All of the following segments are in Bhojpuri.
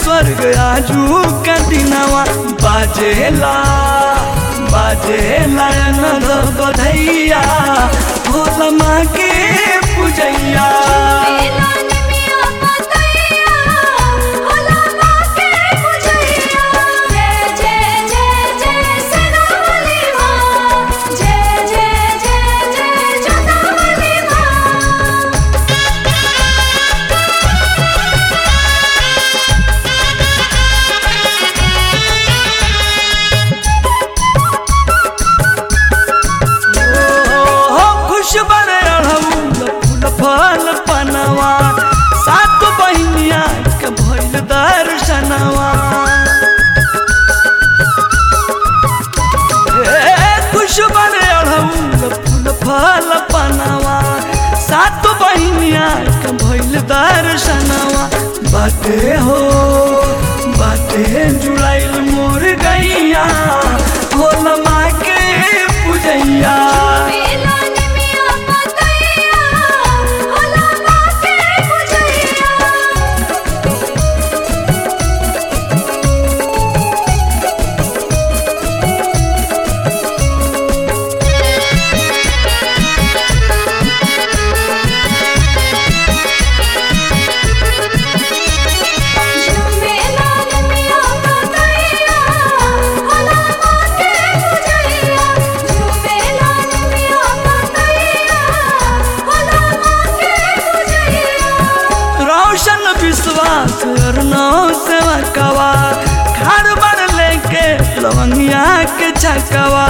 स्वर्ग आजू का दिनवा बाजेला बाजेला नद बधैया भोला माँ के पूजैया बेला निमिया पतैया भोला माँ के पूजैया जय जय जय जय सिरावली माँ जय जय जय जय जोतावली माँ ओ खुश बड़े अड़हुल फूल फल पनवा सात बहिनिया के भइल दर्शनवा ए खुश बड़े अड़हुल फूल फल पनवा सात बहिनिया के भइल दर्शनवा बाटे हो बाटे जुड़ाइल मोर गैया भोला माँ के पूजैया बेला निमिया पतैया भोला माँ के पूजैया झूमेला निमिया पतैया भोला माँ के पूजैया झूमेला निमिया पतैया भोला माँ के पूजैया रोशन विश्वास अरनौ सेवा कवा खार बड़ लेके लवंगिया के छकवा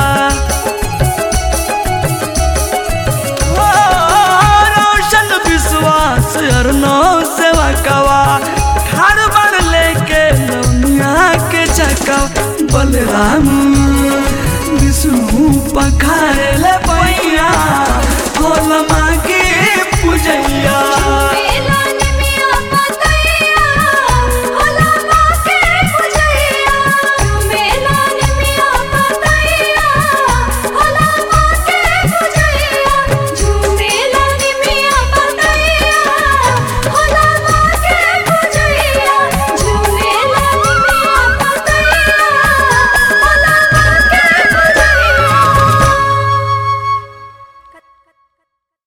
ओ, रोशन विश्वास अरनौ सेवा कवा खार बड़ लेके लवंगिया के छकवा बलराम विष्णु पखारेला